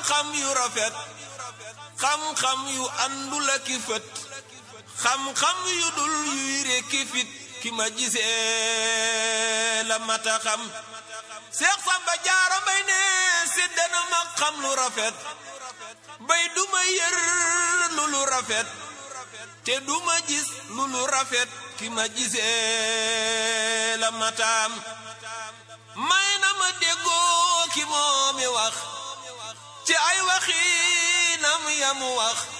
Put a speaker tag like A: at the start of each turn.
A: xam-xam yu rafet xam-xam yu àndul ak i fët xam-xam yu dul yuy rekki fit ki ma gisee la mata xam Seex Samba Jaara Mbay ne séddana ma xam lu rafet bay duma yër lu lu rafet te duma gis lu lu rafet ki ma gisee la mataam may na ma déggoo ki moomi wax ci ay waxinam yamu wax